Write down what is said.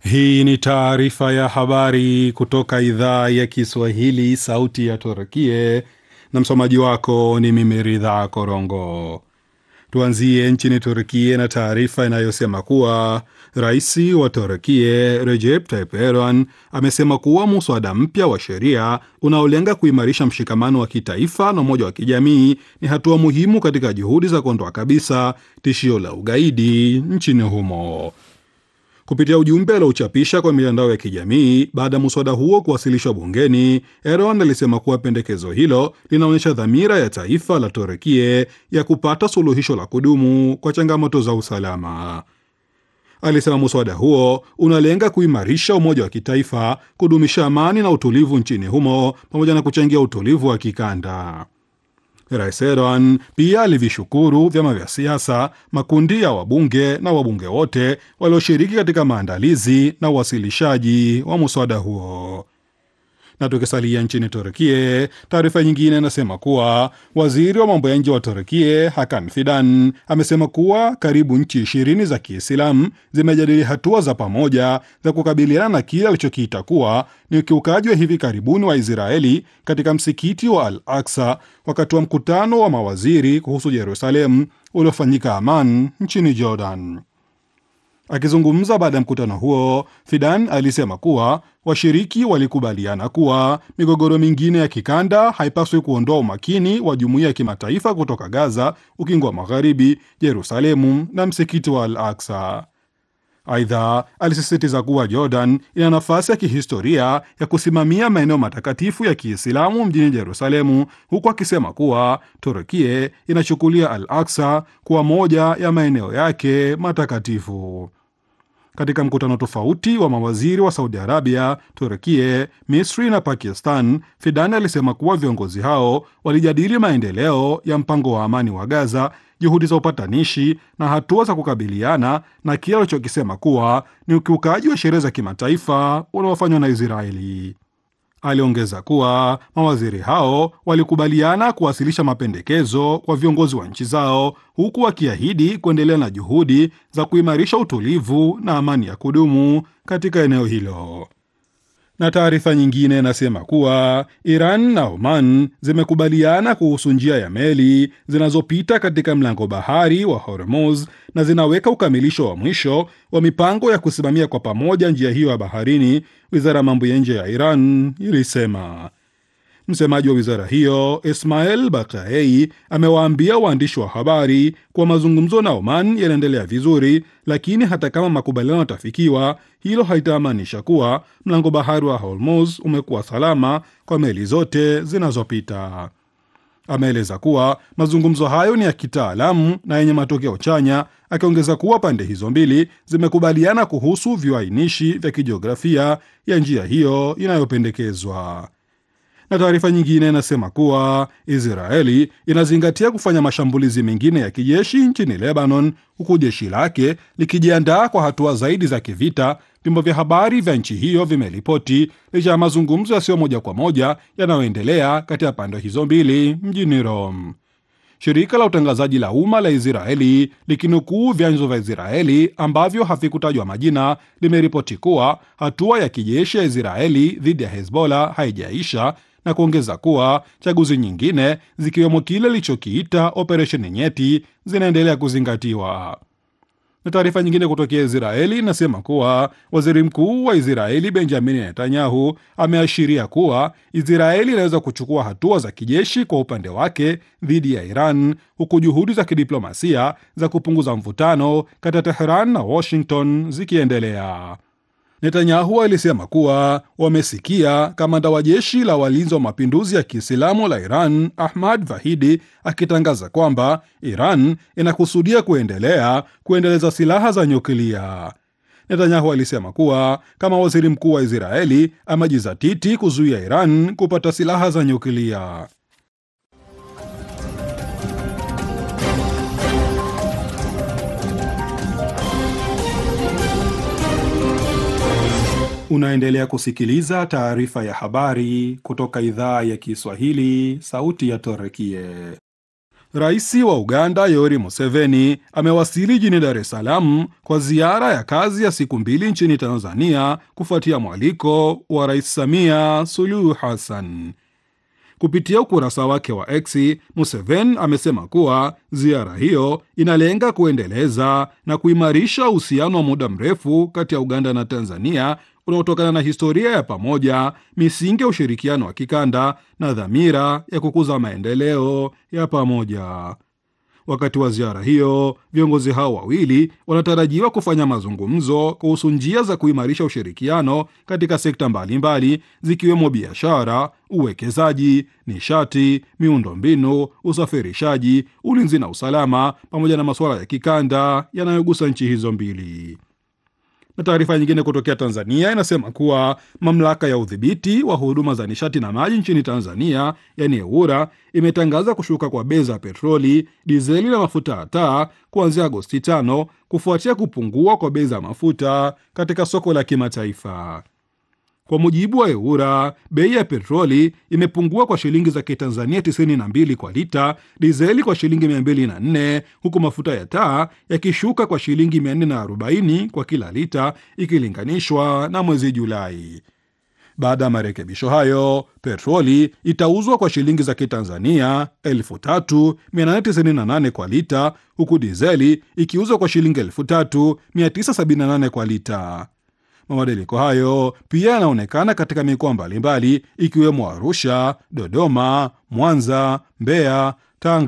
Hii ni taarifa ya habari kutoka idhaa ya Kiswahili, sauti ya Turkie, na msomaji wako ni mimi Ridha Korongo. Tuanzie nchini Turkie na taarifa inayosema kuwa rais wa Turkie Recep Tayyip Erdogan amesema kuwa muswada mpya wa sheria unaolenga kuimarisha mshikamano wa kitaifa na umoja wa kijamii ni hatua muhimu katika juhudi za kuondoa kabisa tishio la ugaidi nchini humo. Kupitia ujumbe aliochapisha kwa mitandao ya kijamii baada ya muswada huo kuwasilishwa bungeni, Erdogan alisema kuwa pendekezo hilo linaonyesha dhamira ya taifa la Turekie ya kupata suluhisho la kudumu kwa changamoto za usalama. Alisema muswada huo unalenga kuimarisha umoja wa kitaifa, kudumisha amani na utulivu nchini humo, pamoja na kuchangia utulivu wa kikanda. Rais Erdogan pia alivishukuru vyama vya siasa, makundi ya wabunge na wabunge wote walioshiriki katika maandalizi na uwasilishaji wa muswada huo. Na tukisalia nchini Turkie, taarifa nyingine inasema kuwa waziri wa mambo ya nje wa Turkie Hakan Fidan amesema kuwa karibu nchi ishirini za Kiislamu zimejadili hatua za pamoja za kukabiliana na kile alichokiita kuwa ni ukiukaji wa hivi karibuni wa Israeli katika msikiti wa Al Aksa wakati wa mkutano wa mawaziri kuhusu Jerusalem uliofanyika Aman nchini Jordan. Akizungumza baada ya mkutano huo, Fidan alisema kuwa washiriki walikubaliana kuwa migogoro mingine ya kikanda haipaswi kuondoa umakini wa jumuiya ya kimataifa kutoka Gaza, ukingo wa Magharibi, Yerusalemu na msikiti wa Al Aksa. Aidha, alisisitiza kuwa Jordan ina nafasi ya kihistoria ya kusimamia maeneo matakatifu ya Kiislamu mjini Yerusalemu, huku akisema kuwa Turkie inachukulia Al Aksa kuwa moja ya maeneo yake matakatifu. Katika mkutano tofauti wa mawaziri wa Saudi Arabia, Turkie, Misri na Pakistan, Fidan alisema kuwa viongozi hao walijadili maendeleo ya mpango wa amani wa Gaza, juhudi za upatanishi na hatua za kukabiliana na kile alichokisema kuwa ni ukiukaji wa sheria za kimataifa unaofanywa na Israeli. Aliongeza kuwa mawaziri hao walikubaliana kuwasilisha mapendekezo kwa viongozi wa nchi zao huku wakiahidi kuendelea na juhudi za kuimarisha utulivu na amani ya kudumu katika eneo hilo. Na taarifa nyingine inasema kuwa Iran na Oman zimekubaliana kuhusu njia ya meli zinazopita katika mlango bahari wa Hormuz na zinaweka ukamilisho wa mwisho wa mipango ya kusimamia kwa pamoja njia hiyo ya baharini, wizara ya mambo ya nje ya Iran ilisema. Msemaji wa wizara hiyo Ismail Bakaei amewaambia waandishi wa habari kuwa mazungumzo na Oman yanaendelea vizuri, lakini hata kama makubaliano yatafikiwa, hilo haitamaanisha kuwa mlango bahari wa Hormuz umekuwa salama kwa meli zote zinazopita. Ameeleza kuwa mazungumzo hayo ni ya kitaalamu na yenye matokeo chanya, akiongeza kuwa pande hizo mbili zimekubaliana kuhusu viwainishi vya kijiografia ya njia hiyo inayopendekezwa na taarifa nyingine inasema kuwa Israeli inazingatia kufanya mashambulizi mengine ya kijeshi nchini Lebanon, huku jeshi lake likijiandaa kwa hatua zaidi za kivita, vyombo vya habari vya nchi hiyo vimeripoti, licha ya mazungumzo yasiyo moja kwa moja yanayoendelea kati ya pande hizo mbili mjini Rome. Shirika la utangazaji la umma la Israeli likinukuu vyanzo vya Israeli ambavyo havikutajwa majina limeripoti kuwa hatua ya kijeshi ya Israeli dhidi ya Hezbollah haijaisha na kuongeza kuwa chaguzi nyingine zikiwemo kile ilichokiita operesheni nyeti zinaendelea kuzingatiwa. Na taarifa nyingine kutokea Israeli inasema kuwa waziri mkuu wa Israeli Benjamin Netanyahu ameashiria kuwa Israeli inaweza kuchukua hatua za kijeshi kwa upande wake dhidi ya Iran, huku juhudi za kidiplomasia za kupunguza mvutano kati ya Teheran na Washington zikiendelea. Netanyahu alisema kuwa wamesikia kamanda wa jeshi la walinzi wa mapinduzi ya Kiislamu la Iran Ahmad Vahidi akitangaza kwamba Iran inakusudia kuendelea kuendeleza silaha za nyuklia. Netanyahu alisema kuwa kama waziri mkuu wa Israeli amejizatiti kuzuia Iran kupata silaha za nyuklia. Unaendelea kusikiliza taarifa ya habari kutoka idhaa ya Kiswahili, sauti ya Torekie. Rais wa Uganda Yoweri Museveni amewasili jijini Dar es Salaam kwa ziara ya kazi ya siku mbili nchini Tanzania kufuatia mwaliko wa Rais Samia Suluhu Hassan. Kupitia ukurasa wake wa X, Museveni amesema kuwa ziara hiyo inalenga kuendeleza na kuimarisha uhusiano wa muda mrefu kati ya Uganda na Tanzania unaotokana na historia ya pamoja, misingi ya ushirikiano wa kikanda na dhamira ya kukuza maendeleo ya pamoja. Wakati wa ziara hiyo, viongozi hao wawili wanatarajiwa kufanya mazungumzo kuhusu njia za kuimarisha ushirikiano katika sekta mbalimbali zikiwemo biashara, uwekezaji, nishati, miundombinu, usafirishaji, ulinzi na usalama, pamoja na masuala ya kikanda yanayogusa nchi hizo mbili na taarifa nyingine kutokea Tanzania inasema kuwa mamlaka ya udhibiti wa huduma za nishati na maji nchini Tanzania, yani EWURA, imetangaza kushuka kwa bei za petroli, dizeli na mafuta ya taa kuanzia Agosti 5 kufuatia kupungua kwa bei za mafuta katika soko la kimataifa. Kwa mujibu wa EWURA, bei ya petroli imepungua kwa shilingi za Kitanzania 92 kwa lita, dizeli kwa shilingi 204, huku mafuta ya taa yakishuka kwa shilingi 440 kwa kila lita ikilinganishwa na mwezi Julai. Baada ya marekebisho hayo, petroli itauzwa kwa shilingi za Kitanzania 3898 kwa lita, huku dizeli ikiuzwa kwa shilingi 3978 kwa lita. Mabadiliko hayo pia yanaonekana katika mikoa mbalimbali ikiwemo Arusha, Dodoma, Mwanza, Mbeya,